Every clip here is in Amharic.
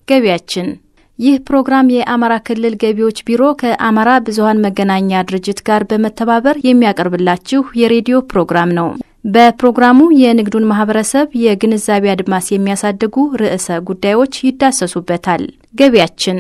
ገቢያችን ይህ ፕሮግራም የአማራ ክልል ገቢዎች ቢሮ ከአማራ ብዙኃን መገናኛ ድርጅት ጋር በመተባበር የሚያቀርብላችሁ የሬዲዮ ፕሮግራም ነው። በፕሮግራሙ የንግዱን ማህበረሰብ የግንዛቤ አድማስ የሚያሳድጉ ርዕሰ ጉዳዮች ይዳሰሱበታል። ገቢያችን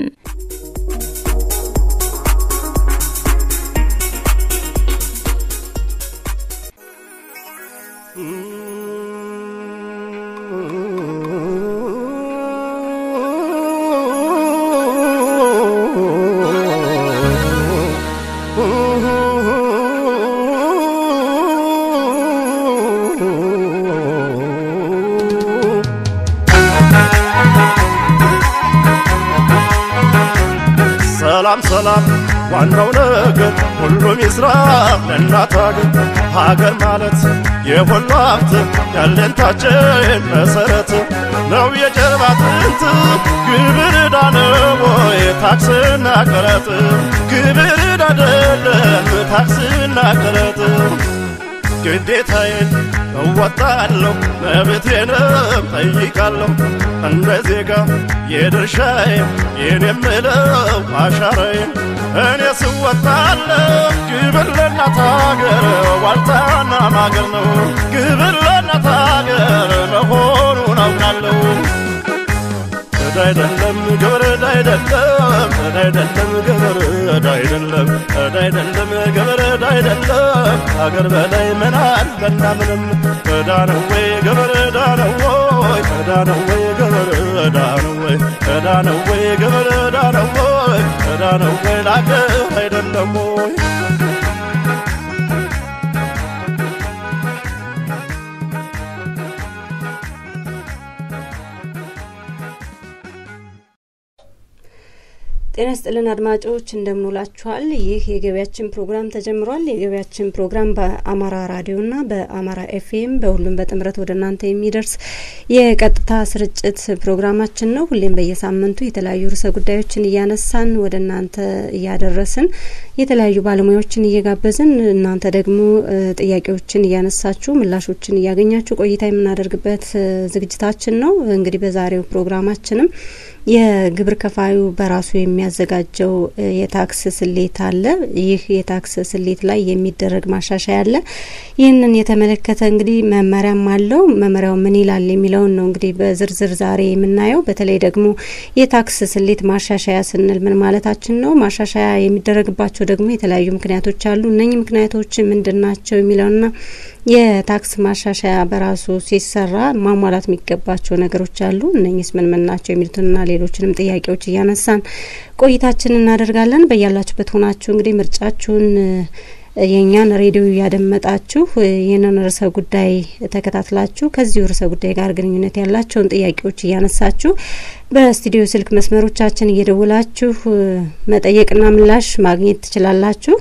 ሰላም ሰላም ዋናው ነገር ሁሉም ይስራ ለእናት ሀገር ሀገር ማለት የሁሉ ሀብት ያለንታችን መሰረት ነው የጀርባ አጥንት ግብር ዕዳ ነው ወይ ታክስና ቀረጥ ግብር ዕዳ አይደለም ታክስና ቀረጥ ግዴታዬን እወጣለሁ መብቴንም ጠይቃለሁ እንደ ዜጋ የድርሻዬን የኔ የምለው አሻራዬን እኔ ስወጣለሁ ግብር ለእናት ሀገር ዋልታና ማገር ነው ግብር ለእናት ሀገር መሆኑን አውቃለሁ ዕዳ አይደለም ግብር ዕዳ አይደለም ዕዳ አይደለም ግብር ዕዳ አይደለም ዕዳ አይደለም ግብር ዕዳ አይደለም አገር በላይ ምን አለና ምንም ዕዳ ነው ወይ ግብር ዕዳ ነው ወይ ዕዳ ነው ወይ ግብር ዕዳ ነው ወይ ዕዳ ነው ወይ ግብር ዕዳ ነው ወይ ዕዳ ነው ወይ ለአገር አይደለም ወይ ጤና ስጥልን አድማጮች እንደምንውላችኋል። ይህ የገበያችን ፕሮግራም ተጀምሯል። የገበያችን ፕሮግራም በአማራ ራዲዮና በአማራ ኤፍኤም በሁሉም በጥምረት ወደ እናንተ የሚደርስ የቀጥታ ስርጭት ፕሮግራማችን ነው። ሁሌም በየሳምንቱ የተለያዩ ርዕሰ ጉዳዮችን እያነሳን ወደ እናንተ እያደረስን የተለያዩ ባለሙያዎችን እየጋበዝን እናንተ ደግሞ ጥያቄዎችን እያነሳችሁ ምላሾችን እያገኛችሁ ቆይታ የምናደርግበት ዝግጅታችን ነው። እንግዲህ በዛሬው ፕሮግራማችንም የግብር ከፋዩ በራሱ የሚያዘጋጀው የታክስ ስሌት አለ። ይህ የታክስ ስሌት ላይ የሚደረግ ማሻሻያ አለ። ይህንን የተመለከተ እንግዲህ መመሪያም አለው። መመሪያው ምን ይላል የሚለውን ነው እንግዲህ በዝርዝር ዛሬ የምናየው። በተለይ ደግሞ የታክስ ስሌት ማሻሻያ ስንል ምን ማለታችን ነው? ማሻሻያ የሚደረግባቸው ደግሞ የተለያዩ ምክንያቶች አሉ። እነኚህ ምክንያቶች ምንድን ናቸው የሚለውና የታክስ ማሻሻያ በራሱ ሲሰራ ማሟላት የሚገባቸው ነገሮች አሉ። እነኚህስ ምን ምን ናቸው የሚሉትንና ሌሎችንም ጥያቄዎች እያነሳን ቆይታችን እናደርጋለን። በያላችሁበት ሆናችሁ እንግዲህ ምርጫችሁን የእኛን ሬዲዮ እያደመጣችሁ ይህንን ርዕሰ ጉዳይ ተከታትላችሁ ከዚሁ ርዕሰ ጉዳይ ጋር ግንኙነት ያላቸውን ጥያቄዎች እያነሳችሁ በስቱዲዮ ስልክ መስመሮቻችን እየደውላችሁ መጠየቅና ምላሽ ማግኘት ትችላላችሁ።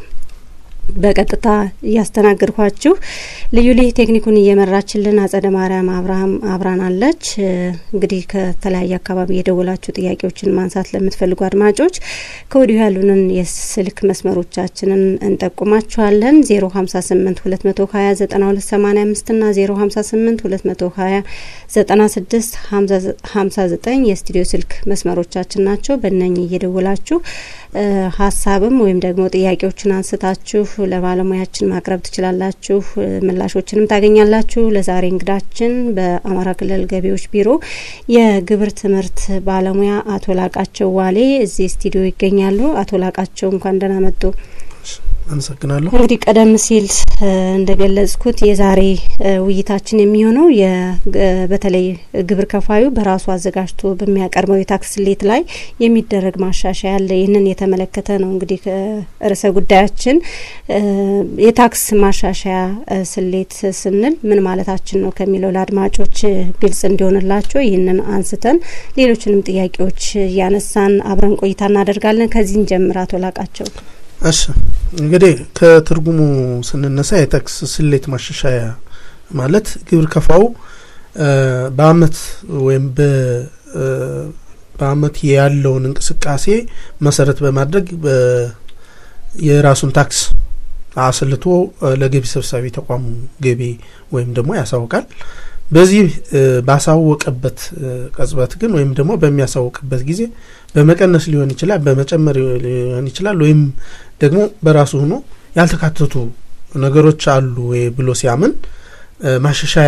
በቀጥታ እያስተናገድኳችሁ ልዩ ልዩ ቴክኒኩን እየመራችልን አጸደ ማርያም አብርሃም አብራናለች። እንግዲህ ከተለያየ አካባቢ የደወላችሁ ጥያቄዎችን ማንሳት ለምትፈልጉ አድማጮች ከወዲሁ ያሉንን የስልክ መስመሮቻችንን እንጠቁማችኋለን። ዜሮ ሀምሳ ስምንት ሁለት መቶ ሀያ ዘጠና ሁለት ሰማኒያ አምስት ና ዜሮ ሀምሳ ስምንት ሁለት መቶ ሀያ ዘጠና ስድስት ሀምሳ ዘጠኝ የስቱዲዮ ስልክ መስመሮቻችን ናቸው። በእነኝህ እየደወላችሁ ሀሳብም ወይም ደግሞ ጥያቄዎችን አንስታችሁ ለባለሙያችን ማቅረብ ትችላላችሁ። ምላሾችንም ታገኛላችሁ። ለዛሬ እንግዳችን በአማራ ክልል ገቢዎች ቢሮ የግብር ትምህርት ባለሙያ አቶ ላቃቸው ዋሌ እዚህ ስቱዲዮ ይገኛሉ። አቶ ላቃቸው እንኳን ደህና መጡ። አመሰግናለሁ። እንግዲህ ቀደም ሲል እንደገለጽኩት የዛሬ ውይይታችን የሚሆነው በተለይ ግብር ከፋዩ በራሱ አዘጋጅቶ በሚያቀርበው የታክስ ስሌት ላይ የሚደረግ ማሻሻያ አለ። ይህንን የተመለከተ ነው። እንግዲህ ርዕሰ ጉዳያችን የታክስ ማሻሻያ ስሌት ስንል ምን ማለታችን ነው ከሚለው ለአድማጮች ግልጽ እንዲሆንላቸው ይህንን አንስተን ሌሎችንም ጥያቄዎች እያነሳን አብረን ቆይታ እናደርጋለን። ከዚህን ጀምር አቶ ላቃቸው። እሺ እንግዲህ ከትርጉሙ ስንነሳ የታክስ ስሌት ማሻሻያ ማለት ግብር ከፋው በአመት ወይም በአመት ያለውን እንቅስቃሴ መሰረት በማድረግ የራሱን ታክስ አስልቶ ለገቢ ሰብሳቢ ተቋሙ ገቢ ወይም ደግሞ ያሳውቃል። በዚህ ባሳወቀበት ቅጽበት ግን ወይም ደግሞ በሚያሳውቅበት ጊዜ በመቀነስ ሊሆን ይችላል፣ በመጨመር ሊሆን ይችላል፣ ወይም ደግሞ በራሱ ሆኖ ያልተካተቱ ነገሮች አሉ ወይ ብሎ ሲያምን ማሻሻያ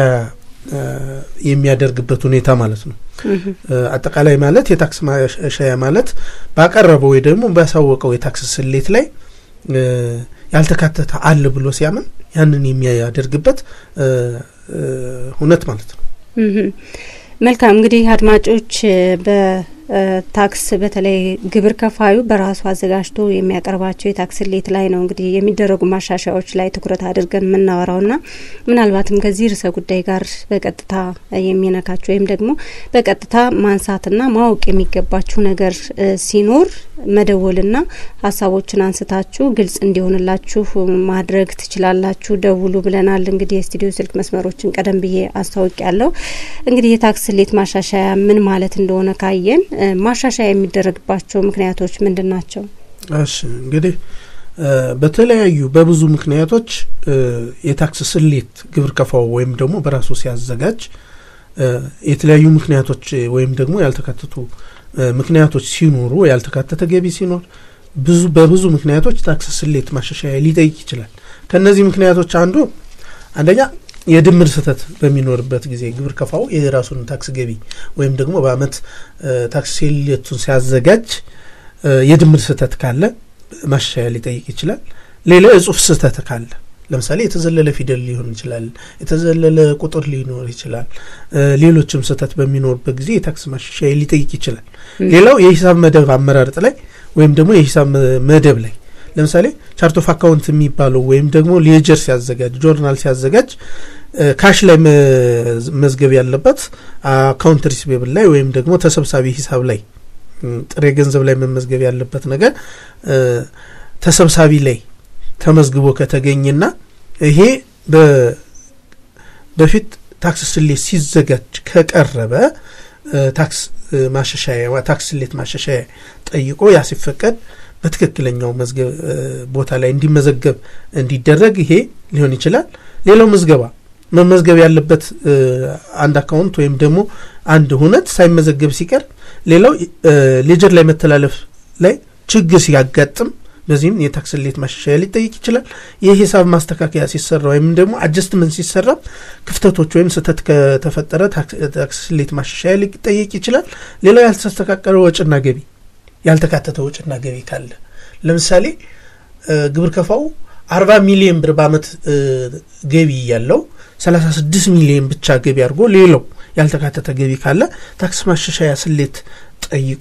የሚያደርግበት ሁኔታ ማለት ነው። አጠቃላይ ማለት የታክስ ማሻሻያ ማለት ባቀረበው ወይ ደግሞ ባሳወቀው የታክስ ስሌት ላይ ያልተካተተ አለ ብሎ ሲያምን ያንን የሚያደርግበት ሁነት ማለት ነው። መልካም እንግዲህ አድማጮች በታክስ በተለይ ግብር ከፋዩ በራሱ አዘጋጅቶ የሚያቀርባቸው የታክስ ስሌት ላይ ነው እንግዲህ የሚደረጉ ማሻሻያዎች ላይ ትኩረት አድርገን የምናወራው ና ምናልባትም ከዚህ ርዕሰ ጉዳይ ጋር በቀጥታ የሚነካችሁ ወይም ደግሞ በቀጥታ ማንሳትና ማወቅ የሚገባችሁ ነገር ሲኖር መደወልና ሀሳቦችን አንስታችሁ ግልጽ እንዲሆንላችሁ ማድረግ ትችላላችሁ። ደውሉ ብለናል። እንግዲህ የስቱዲዮ ስልክ መስመሮችን ቀደም ብዬ አስታውቅ ያለው እንግዲህ የታክስ ስሌት ማሻሻያ ምን ማለት እንደሆነ ካየን ማሻሻያ የሚደረግባቸው ምክንያቶች ምንድን ናቸው? እሺ እንግዲህ በተለያዩ በብዙ ምክንያቶች የታክስ ስሌት ግብር ከፋው ወይም ደግሞ በራሱ ሲያዘጋጅ የተለያዩ ምክንያቶች ወይም ደግሞ ያልተካተቱ ምክንያቶች ሲኖሩ ያልተካተተ ገቢ ሲኖር ብዙ በብዙ ምክንያቶች ታክስ ስሌት ማሻሻያ ሊጠይቅ ይችላል። ከእነዚህ ምክንያቶች አንዱ አንደኛ የድምር ስህተት በሚኖርበት ጊዜ ግብር ከፋው የራሱን ታክስ ገቢ ወይም ደግሞ በአመት ታክስ ስሌቱን ሲያዘጋጅ የድምር ስህተት ካለ ማሻሻያ ሊጠይቅ ይችላል። ሌላ የጽሁፍ ስህተት ካለ ለምሳሌ የተዘለለ ፊደል ሊሆን ይችላል፣ የተዘለለ ቁጥር ሊኖር ይችላል። ሌሎችም ስህተት በሚኖርበት ጊዜ የታክስ ማሻሻያ ሊጠይቅ ይችላል። ሌላው የሂሳብ መደብ አመራረጥ ላይ ወይም ደግሞ የሂሳብ መደብ ላይ ለምሳሌ ቻርት ኦፍ አካውንት የሚባለው ወይም ደግሞ ሌጀር ሲያዘጋጅ ጆርናል ሲያዘጋጅ ካሽ ላይ መዝገብ ያለበት አካውንት ሪሲቬብል ላይ ወይም ደግሞ ተሰብሳቢ ሂሳብ ላይ ጥሬ ገንዘብ ላይ መመዝገብ ያለበት ነገር ተሰብሳቢ ላይ ተመዝግቦ ከተገኘና ይሄ በፊት ታክስ ስሌት ሲዘጋጅ ከቀረበ ታክስ ማሻሻያ ታክስ ስሌት ማሻሻያ ጠይቆ ያ ሲፈቀድ በትክክለኛው መዝገብ ቦታ ላይ እንዲመዘገብ እንዲደረግ ይሄ ሊሆን ይችላል። ሌላው ምዝገባ መመዝገብ ያለበት አንድ አካውንት ወይም ደግሞ አንድ ሁነት ሳይመዘገብ ሲቀር፣ ሌላው ሌጀር ላይ መተላለፍ ላይ ችግር ሲያጋጥም በዚህም የታክስ ስሌት ማሻሻያ ሊጠይቅ ይችላል። የሂሳብ ማስተካከያ ሲሰራ ወይም ደግሞ አጀስትመንት ሲሰራ ክፍተቶች ወይም ስህተት ከተፈጠረ ታክስ ስሌት ማሻሻያ ሊጠይቅ ይችላል። ሌላው ያልተስተካከለ ወጭና ገቢ ያልተካተተ ወጭና ገቢ ካለ ለምሳሌ ግብር ከፋው አርባ ሚሊዮን ብር በአመት ገቢ ያለው ሰላሳ ስድስት ሚሊዮን ብቻ ገቢ አድርጎ ሌላው ያልተካተተ ገቢ ካለ ታክስ ማሻሻያ ስሌት ጠይቆ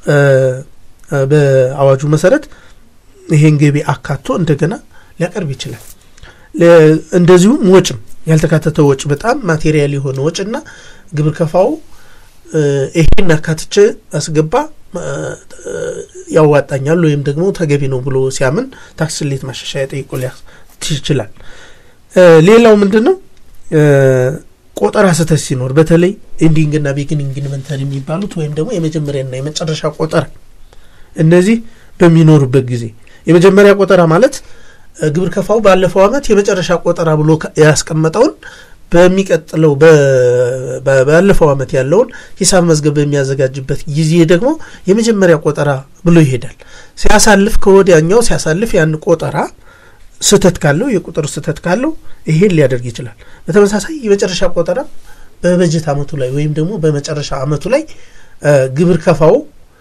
በአዋጁ መሰረት ይሄን ገቢ አካቶ እንደገና ሊያቀርብ ይችላል። እንደዚሁም ወጭም ያልተካተተ ወጭ በጣም ማቴሪያል የሆነ ወጭና ግብር ከፋው ይሄን አካትቼ አስገባ ያዋጣኛል ወይም ደግሞ ተገቢ ነው ብሎ ሲያምን ታክስ ስሌት ማሻሻያ ጠይቆ ሊያስ ይችላል። ሌላው ምንድን ነው? ቆጠራ ስህተት ሲኖር በተለይ ኢንዲንግና ቢግኒንግ ኢንቨንተሪ የሚባሉት ወይም ደግሞ የመጀመሪያና የመጨረሻ ቆጠራ እነዚህ በሚኖሩበት ጊዜ የመጀመሪያ ቆጠራ ማለት ግብር ከፋው ባለፈው አመት የመጨረሻ ቆጠራ ብሎ ያስቀመጠውን በሚቀጥለው ባለፈው አመት ያለውን ሂሳብ መዝገብ በሚያዘጋጅበት ጊዜ ደግሞ የመጀመሪያ ቆጠራ ብሎ ይሄዳል። ሲያሳልፍ ከወዲያኛው ሲያሳልፍ ያን ቆጠራ ስህተት ካለው የቁጥር ስህተት ካለው ይሄን ሊያደርግ ይችላል። በተመሳሳይ የመጨረሻ ቆጠራ በበጀት አመቱ ላይ ወይም ደግሞ በመጨረሻ አመቱ ላይ ግብር ከፋው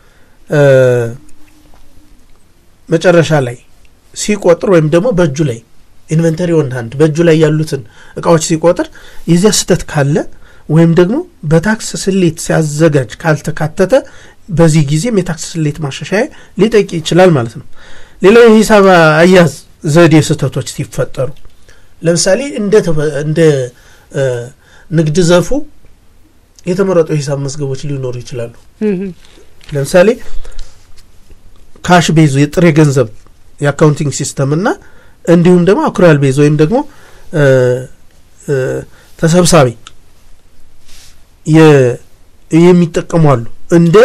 መጨረሻ ላይ ሲቆጥር ወይም ደግሞ በእጁ ላይ ኢንቨንተሪ ኦን ሃንድ በእጁ ላይ ያሉትን እቃዎች ሲቆጥር የዚያ ስህተት ካለ ወይም ደግሞ በታክስ ስሌት ሲያዘጋጅ ካልተካተተ በዚህ ጊዜም የታክስ ስሌት ማሻሻያ ሊጠይቅ ይችላል ማለት ነው። ሌላው የሂሳብ አያያዝ ዘዴ ስህተቶች ሲፈጠሩ ለምሳሌ እንደ ንግድ ዘርፉ የተመረጡ የሂሳብ መዝገቦች ሊኖሩ ይችላሉ። ለምሳሌ ካሽ ቤዝ የጥሬ ገንዘብ የአካውንቲንግ ሲስተም እና እንዲሁም ደግሞ አኩሪያል ቤዝ ወይም ደግሞ ተሰብሳቢ የሚጠቀሙ አሉ። እንደ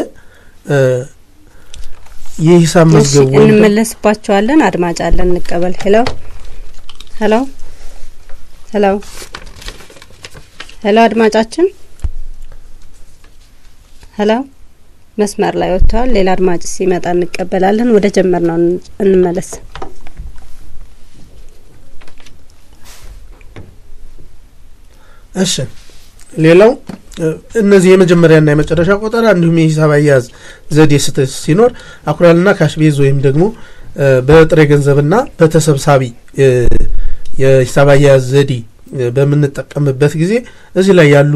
የሂሳብ መዝገቡ እንመለስባቸዋለን። አድማጭ አለን፣ እንቀበል። ሄሎ ሄሎ ሄሎ ሄሎ አድማጫችን፣ ሄሎ መስመር ላይ ወጥተዋል። ሌላ አድማጭ ሲመጣ እንቀበላለን። ወደ ጀመር ነው እንመለስ። እሺ ሌላው እነዚህ የመጀመሪያና የመጨረሻ ቆጠራ እንዲሁም የሂሳብ አያያዝ ዘዴ ስህተት ሲኖር አኩራልና ካሽቤዝ ወይም ደግሞ በጥሬ ገንዘብና በተሰብሳቢ የሂሳብ አያያዝ ዘዴ በምንጠቀምበት ጊዜ እዚህ ላይ ያሉ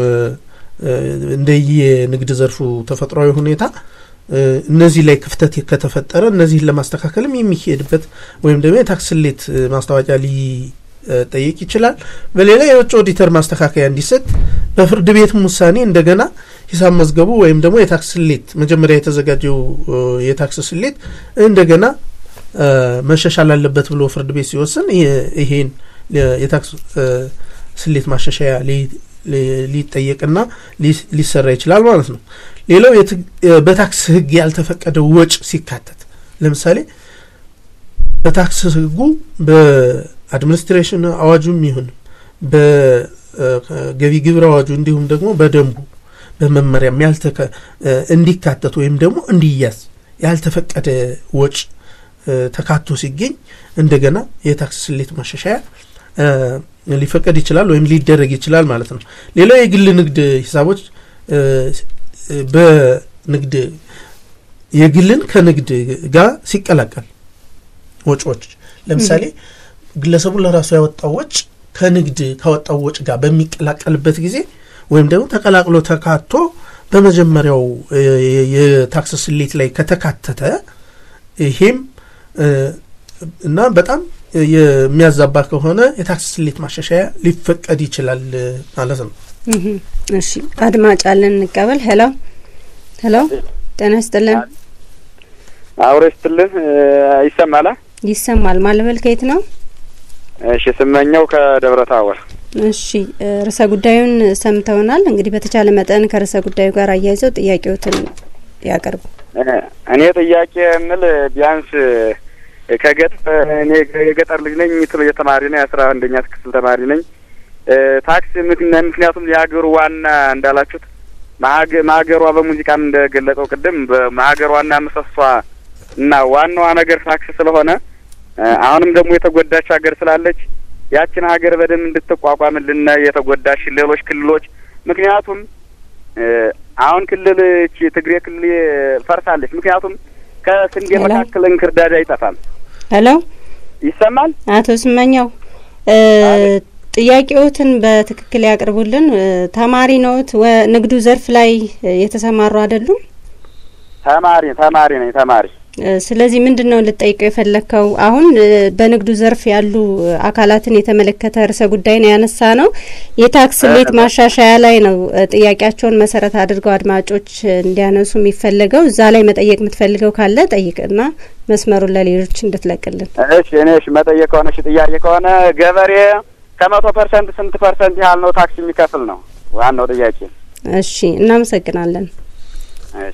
እንደየ ንግድ ዘርፉ ተፈጥሯዊ ሁኔታ እነዚህ ላይ ክፍተት ከተፈጠረ እነዚህን ለማስተካከልም የሚሄድበት ወይም ደግሞ የታክስ ስሌት ማስታወቂያ ሊጠይቅ ይችላል። በሌላ የውጭ ኦዲተር ማስተካከያ እንዲሰጥ በፍርድ ቤትም ውሳኔ እንደገና ሂሳብ መዝገቡ ወይም ደግሞ የታክስ ስሌት መጀመሪያ የተዘጋጀው የታክስ ስሌት እንደገና መሻሻል አለበት ብሎ ፍርድ ቤት ሲወስን ይሄን የታክስ ስሌት ማሻሻያ ሊጠየቅና ሊሰራ ይችላል ማለት ነው። ሌላው በታክስ ሕግ ያልተፈቀደው ወጭ ሲካተት ለምሳሌ በታክስ ሕጉ በአድሚኒስትሬሽን አዋጁም ይሁን በገቢ ግብር አዋጁ እንዲሁም ደግሞ በደንቡ በመመሪያም እንዲካተት ወይም ደግሞ እንዲያዝ ያልተፈቀደ ወጭ ተካቶ ሲገኝ እንደገና የታክስ ስሌት ማሻሻያ ሊፈቀድ ይችላል ወይም ሊደረግ ይችላል ማለት ነው። ሌላው የግል ንግድ ሂሳቦች በንግድ የግልን ከንግድ ጋር ሲቀላቀል ወጪዎች ለምሳሌ ግለሰቡ ለራሱ ያወጣው ወጭ ከንግድ ካወጣው ወጭ ጋር በሚቀላቀልበት ጊዜ ወይም ደግሞ ተቀላቅሎ ተካቶ በመጀመሪያው የታክስ ስሌት ላይ ከተካተተ ይሄም እና በጣም የሚያዛባ ከሆነ የታክስ ስሌት ማሻሻያ ሊፈቀድ ይችላል ማለት ነው። እሺ አድማጭ አለን እንቀበል። ሄሎ ሄሎ፣ ጤና ይስጥልን። አውሬ ስትልን ይሰማላ? ይሰማል። ማለበል ከየት ነው? እሺ ስመኘው ከደብረ ታቦር። እሺ ርዕሰ ጉዳዩን ሰምተውናል። እንግዲህ በተቻለ መጠን ከርዕሰ ጉዳዩ ጋር አያይዘው ጥያቄዎትን ያቀርቡ። እኔ ጥያቄ የምል ቢያንስ ከገጠር እኔ የገጠር ልጅ ነኝ። ትሎ የተማሪ ነኝ። የአስራ አንደኛ ክፍል ተማሪ ነኝ። ታክስ ምክንያቱም የሀገሩ ዋና እንዳላችሁት ማሀገሯ በሙዚቃም እንደገለጸው ቅድም በማሀገር ዋና ምሰሷ እና ዋናዋ ነገር ታክስ ስለሆነ አሁንም ደግሞ የተጎዳች ሀገር ስላለች ያችን ሀገር በደንብ እንድትቋቋምልን የተጎዳሽ ሌሎች ክልሎች ምክንያቱም አሁን ክልል ትግሬ ክልል ፈርሳለች። ምክንያቱም ከስንዴ መካከል እንክርዳድ አይጠፋም። ሄሎ ይሰማል? አቶ ስመኛው ጥያቄዎትን በትክክል ያቅርቡልን። ተማሪ ነዎት? ንግዱ ዘርፍ ላይ የተሰማሩ አይደሉም? ተማሪ ተማሪ ነኝ ተማሪ። ስለዚህ ምንድን ነው ልጠይቀው የፈለግከው? አሁን በንግዱ ዘርፍ ያሉ አካላትን የተመለከተ ርዕሰ ጉዳይ ነው ያነሳ ነው። የታክስ ስሌት ማሻሻያ ላይ ነው ጥያቄያቸውን መሰረት አድርገው አድማጮች እንዲያነሱ የሚፈለገው። እዛ ላይ መጠየቅ የምትፈልገው ካለ ጠይቅና መስመሩን ለሌሎች እንድትለቅልን። እሺ እኔ እሺ መጠየቅ ከሆነ እሺ ጥያቄ ከሆነ ገበሬ ከመቶ ፐርሰንት ስንት ፐርሰንት ያህል ነው ታክስ የሚከፍል ነው ዋናው ጥያቄ። እሺ እናመሰግናለን። እሺ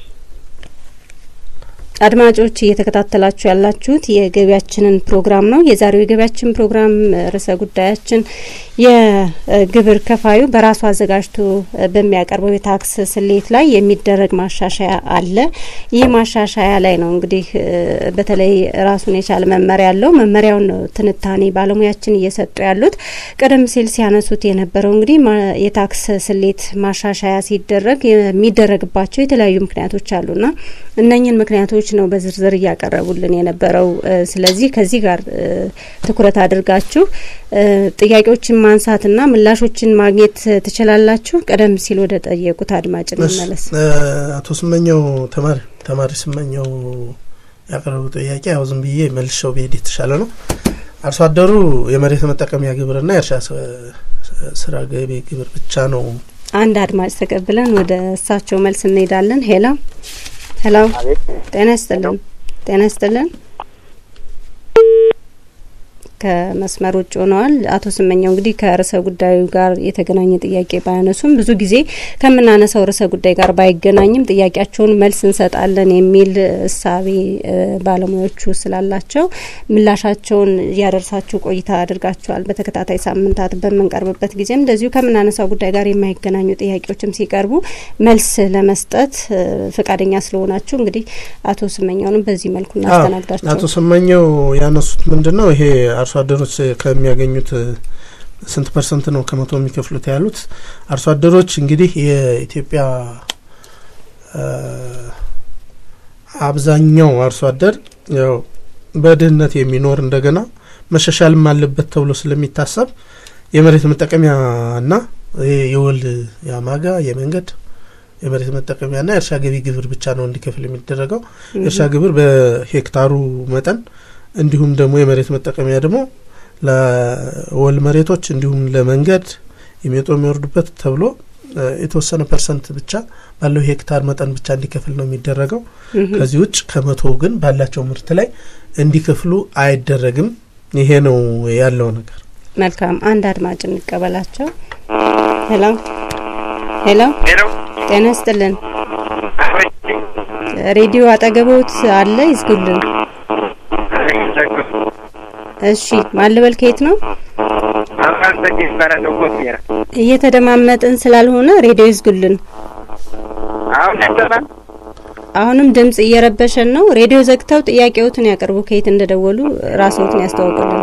አድማጮች እየተከታተላችሁ ያላችሁት የገቢያችንን ፕሮግራም ነው። የዛሬው የገቢያችን ፕሮግራም ርዕሰ ጉዳያችን የግብር ከፋዩ በራሱ አዘጋጅቶ በሚያቀርበው የታክስ ስሌት ላይ የሚደረግ ማሻሻያ አለ። ይህ ማሻሻያ ላይ ነው እንግዲህ በተለይ ራሱን የቻለ መመሪያ አለው። መመሪያውን ነው ትንታኔ ባለሙያችን እየሰጡ ያሉት። ቀደም ሲል ሲያነሱት የነበረው እንግዲህ የታክስ ስሌት ማሻሻያ ሲደረግ የሚደረግባቸው የተለያዩ ምክንያቶች አሉና እነኝን ምክንያቶች ነው በዝርዝር እያቀረቡልን የነበረው። ስለዚህ ከዚህ ጋር ትኩረት አድርጋችሁ ጥያቄዎችን ማንሳትና ምላሾችን ማግኘት ትችላላችሁ። ቀደም ሲል ወደ ጠየቁት አድማጭ እንመለስ። አቶ ስመኘው ተማሪ ተማሪ ስመኘው ያቀረቡ ጥያቄ ያው ዝም ብዬ መልሸው ብሄድ የተሻለ ነው። አርሶ አደሩ የመሬት መጠቀሚያ ግብርና የእርሻ ስራ ገቢ ግብር ብቻ ነው። አንድ አድማጭ ተቀብለን ወደ እሳቸው መልስ እንሄዳለን። ሄላ ሄሎ፣ ጤና ይስጥልን። ጤና ይስጥልን። ከመስመር ውጭ ሆነዋል። አቶ ስመኛው እንግዲህ ከርዕሰ ጉዳዩ ጋር የተገናኘ ጥያቄ ባያነሱም ብዙ ጊዜ ከምናነሳው ርዕሰ ጉዳይ ጋር ባይገናኝም ጥያቄያቸውን መልስ እንሰጣለን የሚል እሳቤ ባለሙያዎቹ ስላላቸው ምላሻቸውን እያደርሳችሁ ቆይታ አድርጋቸዋል። በተከታታይ ሳምንታት በምንቀርብበት ጊዜም እንደዚሁ ከምናነሳው ጉዳይ ጋር የማይገናኙ ጥያቄዎችም ሲቀርቡ መልስ ለመስጠት ፈቃደኛ ስለሆናችሁ እንግዲህ አቶ ስመኛውንም በዚህ መልኩ እናስተናግዳቸው። አቶ ስመኛው ያነሱት ምንድን ነው ይሄ አርሶ አደሮች ከሚያገኙት ስንት ፐርሰንት ነው ከመቶ የሚከፍሉት ያሉት አርሶ አደሮች እንግዲህ የኢትዮጵያ አብዛኛው አርሶ አደር ያው በድህነት የሚኖር እንደገና መሻሻልም አለበት ተብሎ ስለሚታሰብ የመሬት መጠቀሚያና የወል የአማጋ የመንገድ የመሬት መጠቀሚያና የእርሻ ገቢ ግብር ብቻ ነው እንዲከፍል የሚደረገው። የእርሻ ግብር በሄክታሩ መጠን እንዲሁም ደግሞ የመሬት መጠቀሚያ ደግሞ ለወል መሬቶች እንዲሁም ለመንገድ የሚወጡ የሚወርዱበት ተብሎ የተወሰነ ፐርሰንት ብቻ ባለው ሄክታር መጠን ብቻ እንዲከፍል ነው የሚደረገው። ከዚህ ውጭ ከመቶ ግን ባላቸው ምርት ላይ እንዲከፍሉ አይደረግም። ይሄ ነው ያለው ነገር። መልካም፣ አንድ አድማጭ እንቀበላቸው። ሄሎ ሄሎ፣ ጤና ይስጥልን። ሬዲዮ አጠገቦት አለ? ይዝጉልን። እሺ፣ ማልበል ከየት ነው? እየተደማመጥን ስላልሆነ ሬዲዮ ይዝጉልን። አሁንም ድምጽ እየረበሸን ነው። ሬዲዮ ዘግተው ጥያቄዎትን ያቀርቡ። ከየት እንደደወሉ ራስዎትን ያስተዋውቁልን።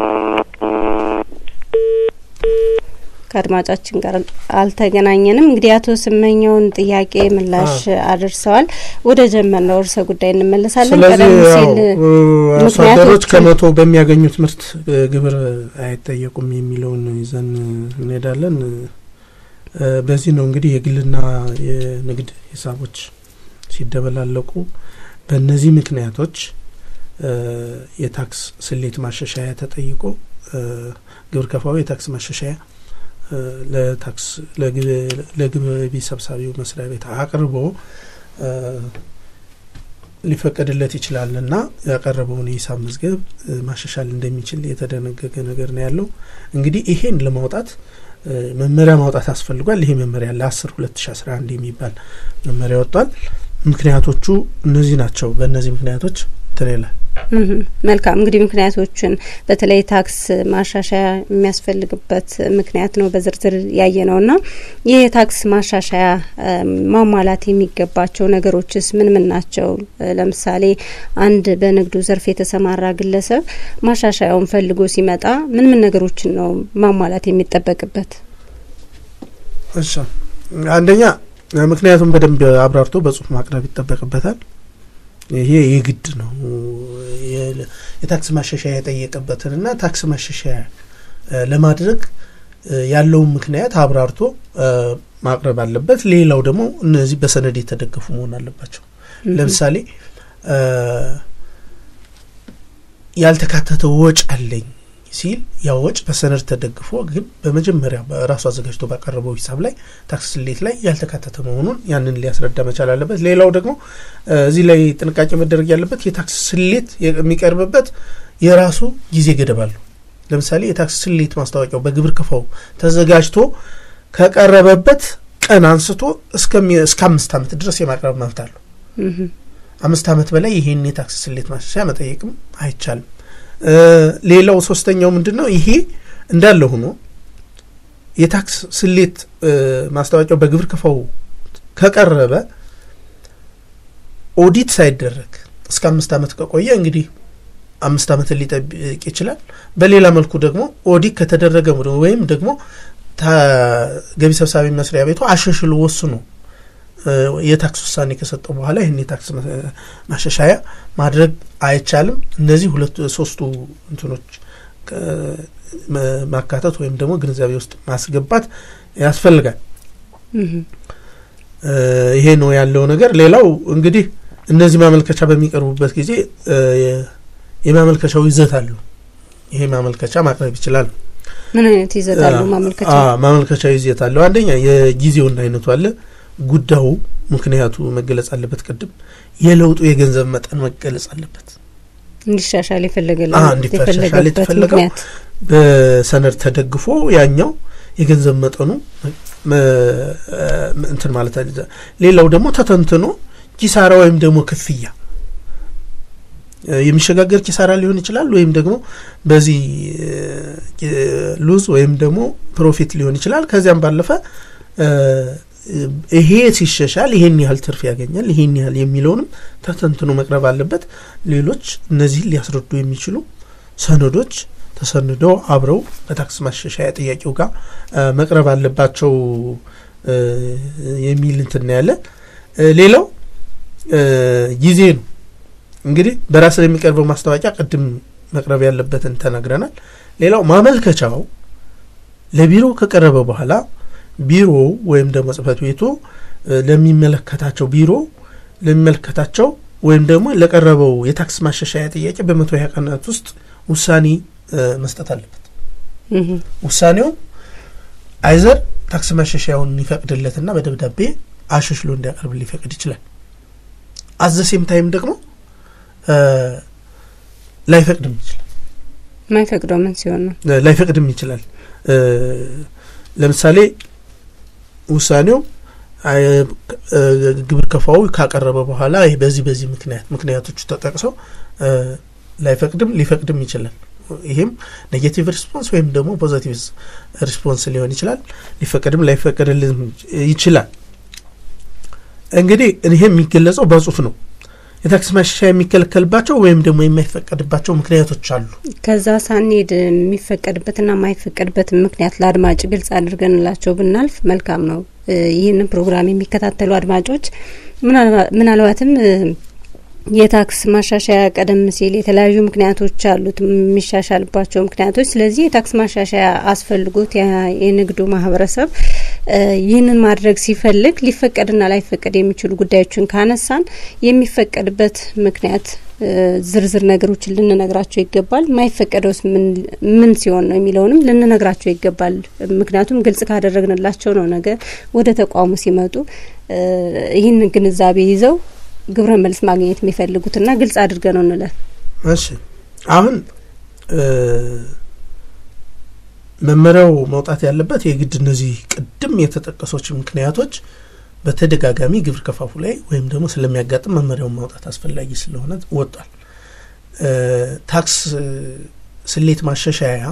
ከአድማጫችን ጋር አልተገናኘንም። እንግዲህ አቶ ስመኛውን ጥያቄ ምላሽ አድርሰዋል። ወደ ጀመርነው ርዕሰ ጉዳይ እንመለሳለን። ስለዚህ አርሶ አደሮች ከመቶ በሚያገኙት ምርት ግብር አይጠየቁም የሚለውን ይዘን እንሄዳለን። በዚህ ነው እንግዲህ የግልና የንግድ ሂሳቦች ሲደበላለቁ በእነዚህ ምክንያቶች የታክስ ስሌት ማሻሻያ ተጠይቆ ግብር ከፋዩ የታክስ ማሻሻያ ለታክስ ለግቢ ሰብሳቢው መስሪያ ቤት አቅርቦ ሊፈቀድለት ይችላል እና ያቀረበውን የሂሳብ መዝገብ ማሻሻል እንደሚችል የተደነገገ ነገር ነው ያለው። እንግዲህ ይሄን ለማውጣት መመሪያ ማውጣት አስፈልጓል። ይሄ መመሪያ ለአስር ሁለት ሺ አስራ አንድ የሚባል መመሪያ ወጥቷል። ምክንያቶቹ እነዚህ ናቸው። በእነዚህ ምክንያቶች እንትን ይላል። መልካም እንግዲህ ምክንያቶችን በተለይ ታክስ ማሻሻያ የሚያስፈልግበት ምክንያት ነው በዝርዝር ያየ ነው እና ይህ የታክስ ማሻሻያ ማሟላት የሚገባቸው ነገሮችስ ምን ምን ናቸው? ለምሳሌ አንድ በንግዱ ዘርፍ የተሰማራ ግለሰብ ማሻሻያውን ፈልጎ ሲመጣ ምን ምን ነገሮችን ነው ማሟላት የሚጠበቅበት? እሺ አንደኛ ምክንያቱም በደንብ አብራርቶ በጽሁፍ ማቅረብ ይጠበቅበታል። ይሄ የግድ ነው። የታክስ ማሻሻያ የጠየቀበትን እና ታክስ ማሻሻያ ለማድረግ ያለውን ምክንያት አብራርቶ ማቅረብ አለበት። ሌላው ደግሞ እነዚህ በሰነድ የተደገፉ መሆን አለባቸው። ለምሳሌ ያልተካተተ ወጭ አለኝ ሲል ያ ወጭ በሰነድ ተደግፎ ግን በመጀመሪያ በራሱ አዘጋጅቶ ባቀረበው ሂሳብ ላይ ታክስ ስሌት ላይ ያልተካተተ መሆኑን ያንን ሊያስረዳ መቻል አለበት። ሌላው ደግሞ እዚህ ላይ ጥንቃቄ መደረግ ያለበት የታክስ ስሌት የሚቀርብበት የራሱ ጊዜ ገደብ አለው። ለምሳሌ የታክስ ስሌት ማስታወቂያው በግብር ከፋው ተዘጋጅቶ ከቀረበበት ቀን አንስቶ እስከ አምስት ዓመት ድረስ የማቅረብ መብት አለው። አምስት ዓመት በላይ ይሄን የታክስ ስሌት ማሻሻያ መጠየቅም አይቻልም። ሌላው ሶስተኛው ምንድን ነው? ይሄ እንዳለ ሆኖ የታክስ ስሌት ማስታወቂያው በግብር ከፋው ከቀረበ ኦዲት ሳይደረግ እስከ አምስት ዓመት ከቆየ እንግዲህ አምስት ዓመትን ሊጠብቅ ይችላል። በሌላ መልኩ ደግሞ ኦዲት ከተደረገ ወይም ደግሞ ገቢ ሰብሳቢ መስሪያ ቤቱ አሻሽሎ ወስኖ የታክስ ውሳኔ ከሰጠው በኋላ ይህን የታክስ ማሻሻያ ማድረግ አይቻልም። እነዚህ ሁለቱ ሶስቱ እንትኖች ማካተት ወይም ደግሞ ግንዛቤ ውስጥ ማስገባት ያስፈልጋል። ይሄ ነው ያለው ነገር። ሌላው እንግዲህ እነዚህ ማመልከቻ በሚቀርቡበት ጊዜ የማመልከቻው ይዘት አለው። ይሄ ማመልከቻ ማቅረብ ይችላል። ምን አይነት ይዘት አለው ማመልከቻ? ማመልከቻ ይዘት አለው። አንደኛ የጊዜውና አይነቱ አለ። ጉዳዩ ምክንያቱ መገለጽ አለበት። ቅድም የለውጡ የገንዘብ መጠን መገለጽ አለበት። እንዲሻሻል እንዲሻሻል የተፈለገው በሰነድ ተደግፎ ያኛው የገንዘብ መጠኑ እንትን ማለት አለ። ሌላው ደግሞ ተተንትኖ ኪሳራ ወይም ደግሞ ክፍያ የሚሸጋገር ኪሳራ ሊሆን ይችላል፣ ወይም ደግሞ በዚህ ሉዝ ወይም ደግሞ ፕሮፊት ሊሆን ይችላል። ከዚያም ባለፈ ይሄ ሲሸሻል ይሄን ያህል ትርፍ ያገኛል፣ ይሄን ያህል የሚለውንም ተተንትኖ መቅረብ አለበት። ሌሎች እነዚህን ሊያስረዱ የሚችሉ ሰነዶች ተሰንደው አብረው በታክስ ማሻሻያ ጥያቄው ጋር መቅረብ አለባቸው የሚል እንትን ያለን። ሌላው ጊዜ ነው። እንግዲህ በራስ ላይ የሚቀርበው ማስታወቂያ ቅድም መቅረብ ያለበትን ተናግረናል። ሌላው ማመልከቻው ለቢሮ ከቀረበ በኋላ ቢሮ ወይም ደግሞ ጽህፈት ቤቱ ለሚመለከታቸው ቢሮ ለሚመለከታቸው ወይም ደግሞ ለቀረበው የታክስ ማሻሻያ ጥያቄ በመቶ ሀያ ቀናት ውስጥ ውሳኔ መስጠት አለበት። ውሳኔው አይዘር ታክስ ማሻሻያውን ይፈቅድለትና በደብዳቤ አሻሽሎ እንዲያቀርብ ሊፈቅድ ይችላል። አዘሴም ታይም ደግሞ ላይፈቅድም ይችላል። ማይፈቅደው ምን ሲሆን ነው? ላይፈቅድም ይችላል። ለምሳሌ ውሳኔው ግብር ከፋው ካቀረበ በኋላ በዚህ በዚህ ምክንያት ምክንያቶቹ ተጠቅሰው ላይፈቅድም ሊፈቅድም ይችላል። ይሄም ኔጌቲቭ ሪስፖንስ ወይም ደግሞ ፖዘቲቭ ሪስፖንስ ሊሆን ይችላል። ሊፈቀድም ላይፈቀድልም ይችላል። እንግዲህ ይሄ የሚገለጸው በጽሁፍ ነው። የታክስ ማሻሻያ የሚከለከልባቸው ወይም ደግሞ የማይፈቀድባቸው ምክንያቶች አሉ። ከዛ ሳንሄድ የሚፈቀድበትና የማይፈቀድበት ምክንያት ለአድማጭ ግልጽ አድርገንላቸው ብናልፍ መልካም ነው። ይህንን ፕሮግራም የሚከታተሉ አድማጮች ምናልባትም የታክስ ማሻሻያ ቀደም ሲል የተለያዩ ምክንያቶች አሉት የሚሻሻልባቸው ምክንያቶች። ስለዚህ የታክስ ማሻሻያ አስፈልጎት የንግዱ ማህበረሰብ ይህንን ማድረግ ሲፈልግ ሊፈቀድና ላይፈቀድ የሚችሉ ጉዳዮችን ካነሳን የሚፈቀድበት ምክንያት ዝርዝር ነገሮችን ልንነግራቸው ይገባል። የማይፈቀደውስ ምን ሲሆን ነው የሚለውንም ልንነግራቸው ይገባል። ምክንያቱም ግልጽ ካደረግንላቸው ነው ነገ ወደ ተቋሙ ሲመጡ ይህንን ግንዛቤ ይዘው ግብረ መልስ ማግኘት የሚፈልጉትና ግልጽ አድርገ ነው እንለፍ። እሺ አሁን መመሪያው መውጣት ያለበት የግድ እነዚህ ቅድም የተጠቀሶች ምክንያቶች በተደጋጋሚ ግብር ከፋፉ ላይ ወይም ደግሞ ስለሚያጋጥም መመሪያውን ማውጣት አስፈላጊ ስለሆነ ወጧል። ታክስ ስሌት ማሻሻያ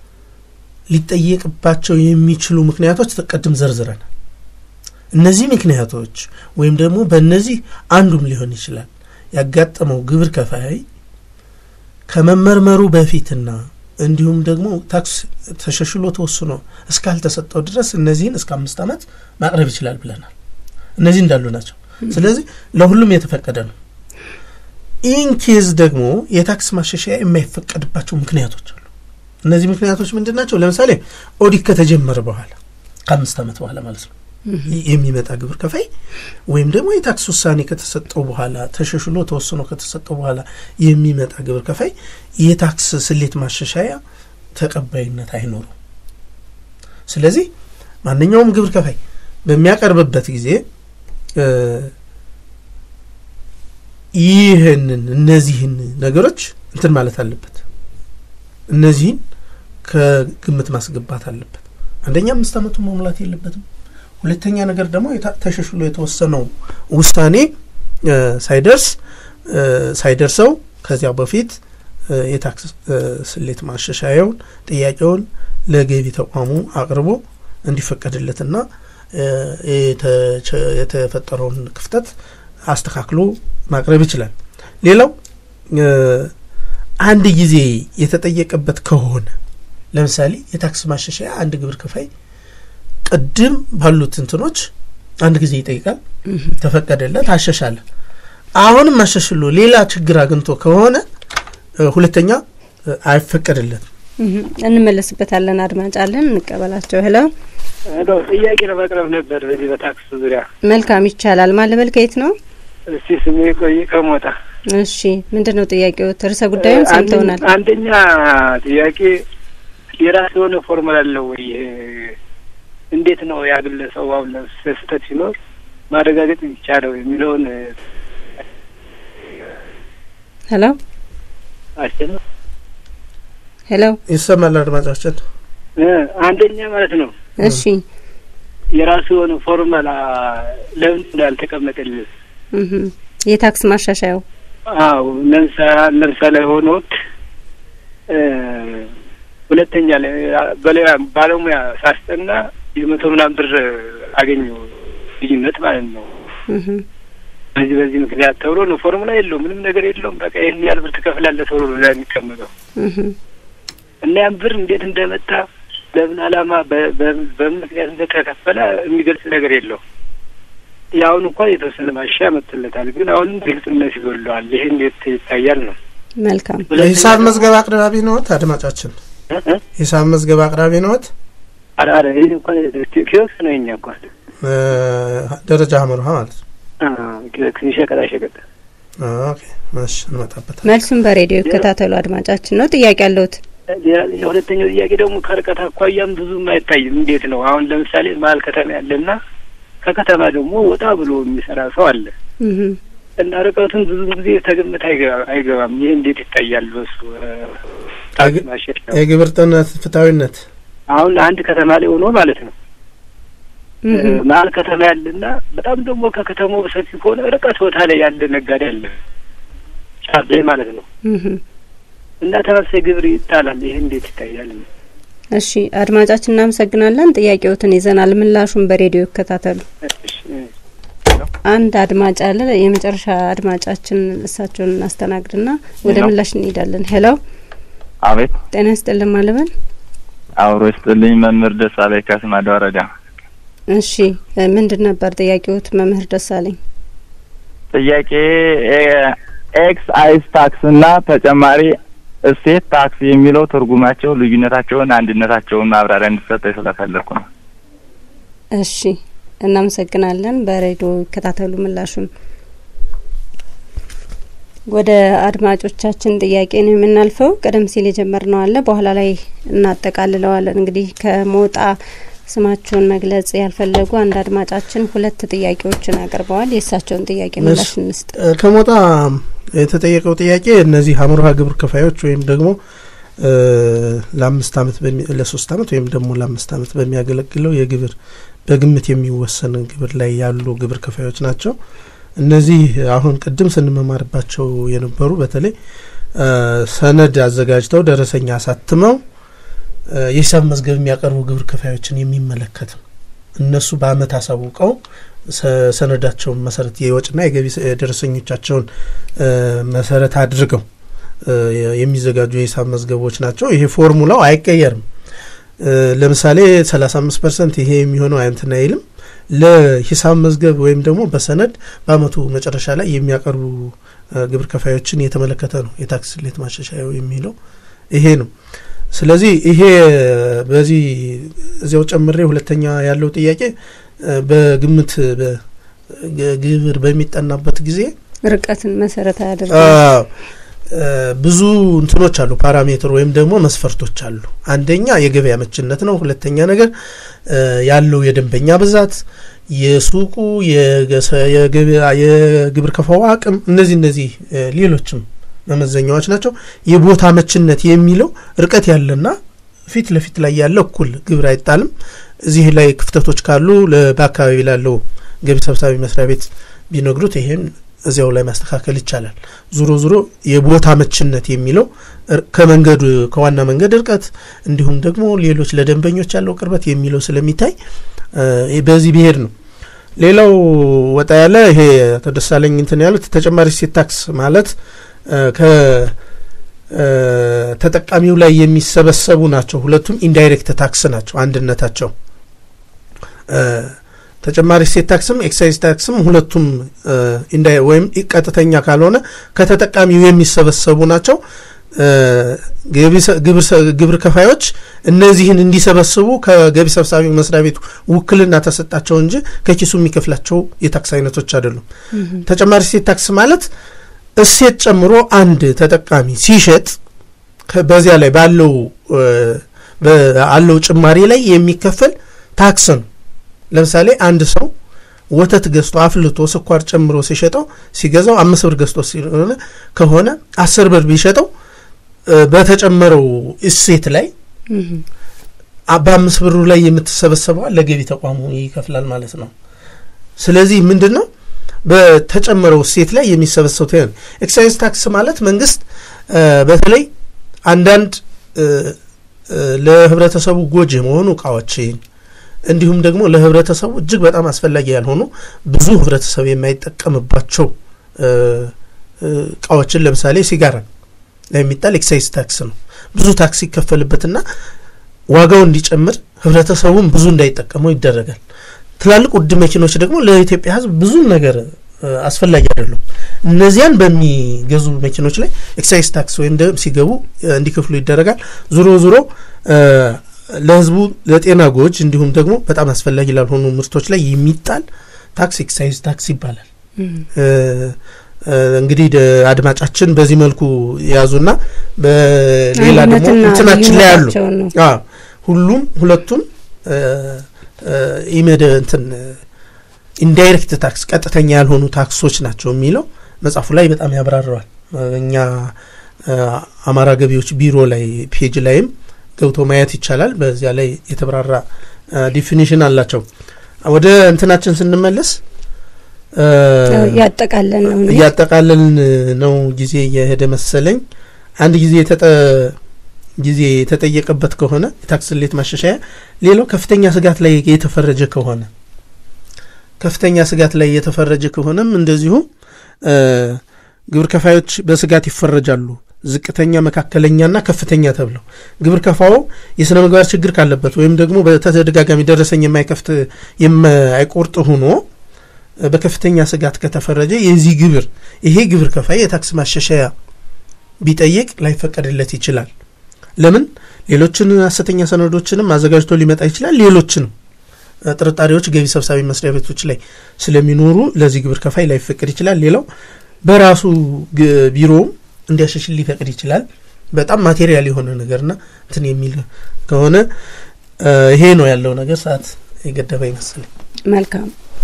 ሊጠየቅባቸው የሚችሉ ምክንያቶች ቅድም ዘርዝረናል። እነዚህ ምክንያቶች ወይም ደግሞ በእነዚህ አንዱም ሊሆን ይችላል ያጋጠመው ግብር ከፋይ ከመመርመሩ በፊትና እንዲሁም ደግሞ ታክስ ተሻሽሎ ተወስኖ እስካልተሰጠው ድረስ እነዚህን እስከ አምስት ዓመት ማቅረብ ይችላል ብለናል። እነዚህ እንዳሉ ናቸው። ስለዚህ ለሁሉም የተፈቀደ ነው። ኢን ኬዝ ደግሞ የታክስ ማሻሻያ የማይፈቀድባቸው ምክንያቶች አሉ። እነዚህ ምክንያቶች ምንድን ናቸው? ለምሳሌ ኦዲት ከተጀመረ በኋላ ከአምስት ዓመት በኋላ ማለት ነው የሚመጣ ግብር ከፋይ ወይም ደግሞ የታክስ ውሳኔ ከተሰጠው በኋላ ተሻሽሎ ተወስኖ ከተሰጠው በኋላ የሚመጣ ግብር ከፋይ የታክስ ስሌት ማሻሻያ ተቀባይነት አይኖረው። ስለዚህ ማንኛውም ግብር ከፋይ በሚያቀርብበት ጊዜ ይህንን እነዚህን ነገሮች እንትን ማለት አለበት። እነዚህን ከግምት ማስገባት አለበት። አንደኛ አምስት ዓመቱን መሙላት የለበትም። ሁለተኛ ነገር ደግሞ ተሻሽሎ የተወሰነው ውሳኔ ሳይደርስ ሳይደርሰው ከዚያ በፊት የታክስ ስሌት ማሻሻያውን ጥያቄውን ለገቢ ተቋሙ አቅርቦ እንዲፈቀድለትና የተፈጠረውን ክፍተት አስተካክሎ ማቅረብ ይችላል። ሌላው አንድ ጊዜ የተጠየቀበት ከሆነ ለምሳሌ የታክስ ማሻሻያ አንድ ግብር ከፋይ ቅድም ባሉት እንትኖች አንድ ጊዜ ይጠይቃል፣ ተፈቀደለት፣ አሻሻለ። አሁንም አሻሽሎ ሌላ ችግር አግኝቶ ከሆነ ሁለተኛ አይፈቀድለትም። እንመለስበታለን። አድማጭ አለን፣ እንቀበላቸው። ሄሎ ሄሎ፣ ጥያቄ ለማቅረብ ነበር በዚህ በታክስ ዙሪያ። መልካም ይቻላል። ማን ልበል? ከየት ነው? እስቲ ስሜ ቆይ ከሞጣ። እሺ፣ ምንድን ነው ጥያቄው? ርዕሰ ጉዳዩን ሰምተውናል። አንደኛ ጥያቄ የራስ የሆነ ፎርሙላ አለው ወይ? እንዴት ነው ያ ግለሰቡ አሁን ስህተት ሲኖር ማረጋገጥ ይቻለው የሚለውን ሄሎ አስቸነ ሄሎ ይሰማል አድማጫችን። አንደኛ ማለት ነው እሺ የራሱ የሆነ ፎርማላ ለምን እንዳልተቀመጠልን እህ የታክስ ማሻሻያው አዎ ለምሳሌ ለምሳሌ ሆኖት ሁለተኛ ላይ በሌላ ባለሙያ ሳስጠና የመቶ ምናምን ብር አገኘው ልዩነት ማለት ነው። እህ በዚህ በዚህ ምክንያት ተብሎ ነው ፎርሙላ የለውም ምንም ነገር የለውም። በቃ ይህን ያህል ብር ትከፍላለህ ተብሎ ነው ላይ የሚቀመጠው እህ እና ያን ብር እንዴት እንደመጣ በምን ዓላማ በ- በ- በምን ምክንያት እንደተከፈለ የሚገልጽ ነገር የለውም። የአሁን እንኳን የተወሰነ ማሻሻያ መጥቶለታል፣ ግን አሁንም ግልጽነት ይጎድለዋል። ይህ እንዴት ይታያል ነው መልካም የሂሳብ መዝገብ አቅራቢ ነዎት? አድማጫችን እ? እ? ሂሳብ መዝገብ አቅራቢ ነዎት? ኧረ ኧረ ይህ እንኳን ኪዮስክ ነው የኛ እንኳን እ፣ ደረጃ ሀመርሃ ማለት ነው። ሸቀጣ ሸቀጥ ኦኬ እሺ፣ እንመጣበታል። መልሱን በሬዲዮ ይከታተሉ አድማጫችን ነው። ጥያቄ ያለሁት የሁለተኛው ጥያቄ ደግሞ ከርቀት አኳያም ብዙም አይታይም። እንዴት ነው አሁን ለምሳሌ መሀል ከተማ ያለና ከከተማ ደግሞ ወጣ ብሎ የሚሰራ ሰው አለ እህ እና ርቀቱን ብዙ ጊዜ ተገምት አይገባ- አይገባም። ይህ እንዴት ይታያል? በሱ ታክስ የግ- ማሻሻያው የግብር ጥነት ፍትሐዊነት አሁን አንድ ከተማ ላይ ሆኖ ማለት ነው እህ መሀል ከተማ ያለና በጣም ደግሞ ከከተማው ሰፊ ከሆነ ርቀት ቦታ ላይ ያለ ነጋዴ አለ ጫፍ ላይ ማለት ነው እህ እና ተመሳሳይ ግብር ይጣላል። ይህ እንዴት ይታያል? እሺ አድማጫችን እናመሰግናለን። ጥያቄዎትን ይዘናል። ምላሹን በሬዲዮ ይከታተሉ። እሺ፣ አንድ አድማጭ አለ። የመጨረሻ አድማጫችን እሳቸውን እናስተናግድና ወደ ሄሎ። ምላሽ እንሄዳለን። ሄሎ አቤት ጤና ይስጥልን ማለበል። አብሮ ይስጥልኝ። መምህር ደሳለኝ ከስማዳ ወረዳ። እሺ እ፣ ምንድን ነበር ጥያቄዎት መምህር ደሳለኝ? ጥያቄ ኤ- ኤክሳይዝ ታክስ እና ተጨማሪ እሴት ታክስ የሚለው ትርጉማቸው፣ ልዩነታቸውን፣ አንድነታቸውን ማብራሪያ እንዲሰጠኝ ስለፈለኩ ነው። እሺ እናመሰግናለን። በሬዲዮ ይከታተሉ ምላሹን። ወደ አድማጮቻችን ጥያቄ ነው የምናልፈው። ቀደም ሲል የጀመርነው አለ፣ በኋላ ላይ እናጠቃልለዋለን። እንግዲህ ከሞጣ ስማቸውን መግለጽ ያልፈለጉ አንድ አድማጫችን ሁለት ጥያቄዎችን አቅርበዋል። የእሳቸውን ጥያቄ ምላሽ እንስጥ። እ፣ ከሞጣ የተጠየቀው ጥያቄ እነዚህ አምሮሃ ግብር ከፋዮች ወይም ደግሞ እ፣ ለአምስት አመት በሚ- ለሶስት አመት ወይም ደግሞ ለአምስት አመት በሚያገለግለው የግብር በግምት የሚወሰን ግብር ላይ ያሉ ግብር ከፋዮች ናቸው። እነዚህ አሁን ቅድም ስንመማርባቸው የነበሩ በተለይ እ፣ ሰነድ አዘጋጅተው ደረሰኛ አሳትመው እ፣ የሂሳብ መዝገብ የሚያቀርቡ ግብር ከፋዮችን የሚመለከት ነው። እነሱ በአመት አሳውቀው ሰ- ሰነዳቸውን መሰረት የወጭና የገቢ ስ- ደረሰኞቻቸውን እ፣ መሰረት አድርገው እ፣ የሚዘጋጁ የሂሳብ መዝገቦች ናቸው። ይሄ ፎርሙላው አይቀየርም። እ፣ ለምሳሌ 35 ፐርሰንት ይሄ የሚሆነው እንትን አይልም። ለሂሳብ መዝገብ ወይም ደግሞ በሰነድ በአመቱ መጨረሻ ላይ የሚያቀርቡ እ፣ ግብር ከፋዮችን የተመለከተ ነው የታክስ ስሌት ማሻሻያው የሚለው ይሄ ነው። ስለዚህ ይሄ በዚህ እዚያው ጨምሬ ሁለተኛ ያለው ጥያቄ እ፣ በግምት በ- ግ- ግብር በሚጠናበት ጊዜ ርቀትን መሰረት አያደርግ አዎ፣ እ፣ ብዙ እንትኖች አሉ፣ ፓራሜትር ወይም ደግሞ መስፈርቶች አሉ። አንደኛ የገበያ መችነት ነው። ሁለተኛ ነገር እ፣ ያለው የደንበኛ ብዛት፣ የሱቁ የገሰ- የገበያ- የግብር ከፋው አቅም፣ እነዚህ እነዚህ እ፣ ሌሎችም መመዘኛዎች ናቸው። የቦታ መችነት የሚለው ርቀት ያለና ፊት ለፊት ላይ ያለ እኩል ግብር አይጣልም። እዚህ ላይ ክፍተቶች ካሉ ለ- በአካባቢ ላለው ገቢ ሰብሳቢ መስሪያ ቤት ቢነግሩት ይሄን እዚያው ላይ ማስተካከል ይቻላል። ዙሮ ዙሮ የቦታ መችነት የሚለው እር- ከመንገዱ ከዋና መንገድ እርቀት እንዲሁም ደግሞ ሌሎች ለደንበኞች ያለው ቅርበት የሚለው ስለሚታይ እ፣ በዚህ ብሄድ ነው። ሌላው ወጣ ያለ ይሄ አቶ ደሳለኝ እንትን ያሉት ተጨማሪ እሴት ታክስ ማለት እ፣ ከ እ፣ ተጠቃሚው ላይ የሚሰበሰቡ ናቸው። ሁለቱም ኢንዳይሬክት ታክስ ናቸው አንድነታቸው እ፣ ተጨማሪ እሴት ታክስም ኤክሳይዝ ታክስም ሁለቱም እ፣ ኢንዳይ ወይም ቀጥተኛ ካልሆነ ከተጠቃሚው የሚሰበሰቡ ናቸው። እ፣ ገቢ ሰ- ግብር ሰ- ግብር ከፋዮች እነዚህን እንዲሰበስቡ ከገቢ ሰብሳቢ መስሪያ ቤቱ ውክልና ተሰጣቸው እንጂ ከኪሱ የሚከፍላቸው የታክስ አይነቶች አይደሉም። ተጨማሪ እሴት ታክስ ማለት እሴት ጨምሮ አንድ ተጠቃሚ ሲሸጥ ከ- በዚያ ላይ ባለው እ፣ ባለው ጭማሪ ላይ የሚከፈል ታክስ ነው። ለምሳሌ አንድ ሰው ወተት ገዝቶ አፍልቶ ስኳር ጨምሮ ሲሸጠው ሲገዛው አምስት ብር ገዝቶ ሲሆነ ከሆነ አስር ብር ቢሸጠው በተጨመረው እሴት ላይ በአምስት ብሩ ላይ የምትሰበሰበዋ ለገቢ ተቋሙ ይከፍላል ማለት ነው። ስለዚህ ምንድን ነው በተጨመረው እሴት ላይ የሚሰበሰቡት ኤክሳይዝ ታክስ ማለት መንግስት በተለይ አንዳንድ ለህብረተሰቡ ጎጂ የመሆኑ እቃዎችን እንዲሁም ደግሞ ለህብረተሰቡ እጅግ በጣም አስፈላጊ ያልሆኑ ብዙ ህብረተሰብ የማይጠቀምባቸው እቃዎችን ለምሳሌ ሲጋራ ላይ የሚጣል ኤክሳይዝ ታክስ ነው። ብዙ ታክስ ይከፈልበትና ዋጋው እንዲጨምር ህብረተሰቡም ብዙ እንዳይጠቀመው ይደረጋል። ትላልቅ ውድ መኪኖች ደግሞ ለኢትዮጵያ ህዝብ ብዙ ነገር አስፈላጊ አይደሉም። እነዚያን በሚገዙ መኪኖች ላይ ኤክሳይዝ ታክስ ወይም ደግሞ ሲገቡ እንዲከፍሉ ይደረጋል። ዙሮ ዙሮ ለህዝቡ ለጤና ጎጅ እንዲሁም ደግሞ በጣም አስፈላጊ ላልሆኑ ምርቶች ላይ የሚጣል ታክስ ኤክሳይዝ ታክስ ይባላል። እንግዲህ አድማጫችን በዚህ መልኩ የያዙና በሌላ ደግሞ እንትናችን ላይ ያሉ ሁሉም ሁለቱም ኢመደ እንትን ኢንዳይሬክት ታክስ ቀጥተኛ ያልሆኑ ታክሶች ናቸው የሚለው መጽሐፉ ላይ በጣም ያብራረዋል። እኛ አማራ ገቢዎች ቢሮ ላይ ፔጅ ላይም ገብቶ ማየት ይቻላል። በዚያ ላይ የተብራራ ዲፊኒሽን አላቸው። ወደ እንትናችን ስንመለስ እያጠቃለን ነው እያጠቃለን ነው ጊዜ እየሄደ መሰለኝ። አንድ ጊዜ የተጠ ጊዜ የተጠየቀበት ከሆነ የታክስ ስሌት ማሻሻያ፣ ሌላው ከፍተኛ ስጋት ላይ የተፈረጀ ከሆነ ከፍተኛ ስጋት ላይ የተፈረጀ ከሆነም እንደዚሁ ግብር ከፋዮች በስጋት ይፈረጃሉ። ዝቅተኛ፣ መካከለኛና ከፍተኛ ተብለው ግብር ከፋው የስነ ምግባር ችግር ካለበት ወይም ደግሞ በተደጋጋሚ ደረሰኝ የማይከፍት የማይቆርጥ ሆኖ በከፍተኛ ስጋት ከተፈረጀ የዚህ ግብር ይሄ ግብር ከፋይ የታክስ ማሻሻያ ቢጠይቅ ላይፈቀድለት ይችላል። ለምን? ሌሎችን ሐሰተኛ ሰነዶችንም አዘጋጅቶ ሊመጣ ይችላል። ሌሎችንም ጥርጣሬዎች ገቢ ሰብሳቢ መስሪያ ቤቶች ላይ ስለሚኖሩ ለዚህ ግብር ከፋይ ላይፈቀድ ይችላል። ሌላው በራሱ ቢሮውም እንዲያሻሽል ሊፈቅድ ይችላል። በጣም ማቴሪያል የሆነ ነገርና እንትን የሚል ከሆነ ይሄ ነው ያለው ነገር። ሰዓት የገደበ ይመስለኝ። መልካም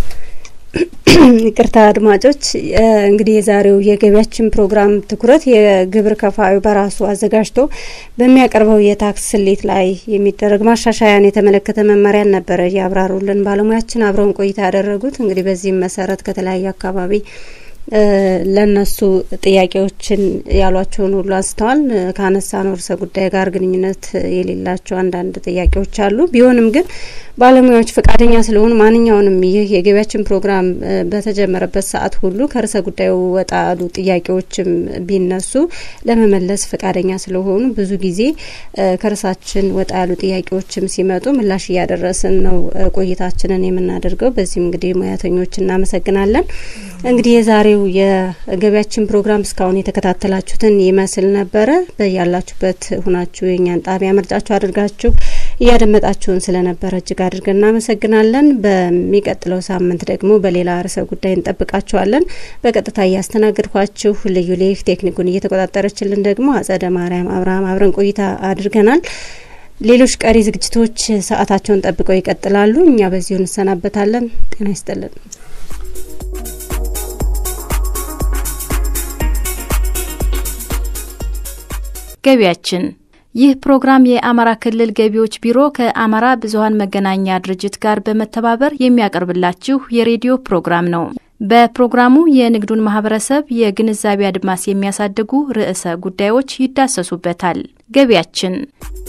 ይቅርታ አድማጮች፣ እንግዲህ የዛሬው የገቢያችን ፕሮግራም ትኩረት የግብር ከፋዩ በራሱ አዘጋጅቶ በሚያቀርበው የታክስ ስሌት ላይ የሚደረግ ማሻሻያን የተመለከተ መመሪያን ነበረ ያብራሩልን ባለሙያችን አብረውን ቆይታ ያደረጉት። እንግዲህ በዚህም መሰረት ከተለያየ አካባቢ ለነሱ ጥያቄዎችን ያሏቸውን ሁሉ አንስተዋል። ከአነሳነው ርዕሰ ጉዳይ ጋር ግንኙነት የሌላቸው አንዳንድ ጥያቄዎች አሉ። ቢሆንም ግን ባለሙያዎች ፈቃደኛ ስለሆኑ ማንኛውንም ይህ የገቢያችን ፕሮግራም በተጀመረበት ሰዓት ሁሉ ከርዕሰ ጉዳዩ ወጣ ያሉ ጥያቄዎችም ቢነሱ ለመመለስ ፈቃደኛ ስለሆኑ ብዙ ጊዜ ከርዕሳችን ወጣ ያሉ ጥያቄዎችም ሲመጡ ምላሽ እያደረስን ነው ቆይታችንን የምናደርገው። በዚህም እንግዲህ ሙያተኞች እናመሰግናለን። እንግዲህ የዛሬው የገቢያችን ፕሮግራም እስካሁን የተከታተላችሁትን ይመስል ነበረ። በያላችሁበት ሁናችሁ የእኛን ጣቢያ ምርጫችሁ አድርጋችሁ እያደመጣችሁን ስለነበረ እጅግ አድርገን እናመሰግናለን። በሚቀጥለው ሳምንት ደግሞ በሌላ ርዕሰ ጉዳይ እንጠብቃችኋለን። በቀጥታ እያስተናገድኳችሁ ልዩ ሌፍ ቴክኒኩን እየተቆጣጠረችልን ደግሞ አጸደ ማርያም አብርሃም አብረን ቆይታ አድርገናል። ሌሎች ቀሪ ዝግጅቶች ሰዓታቸውን ጠብቀው ይቀጥላሉ። እኛ በዚሁ እንሰናበታለን። ጤና ይስጥልን። ገቢያችን ይህ ፕሮግራም የአማራ ክልል ገቢዎች ቢሮ ከአማራ ብዙኃን መገናኛ ድርጅት ጋር በመተባበር የሚያቀርብላችሁ የሬዲዮ ፕሮግራም ነው። በፕሮግራሙ የንግዱን ማህበረሰብ የግንዛቤ አድማስ የሚያሳድጉ ርዕሰ ጉዳዮች ይዳሰሱበታል። ገቢያችን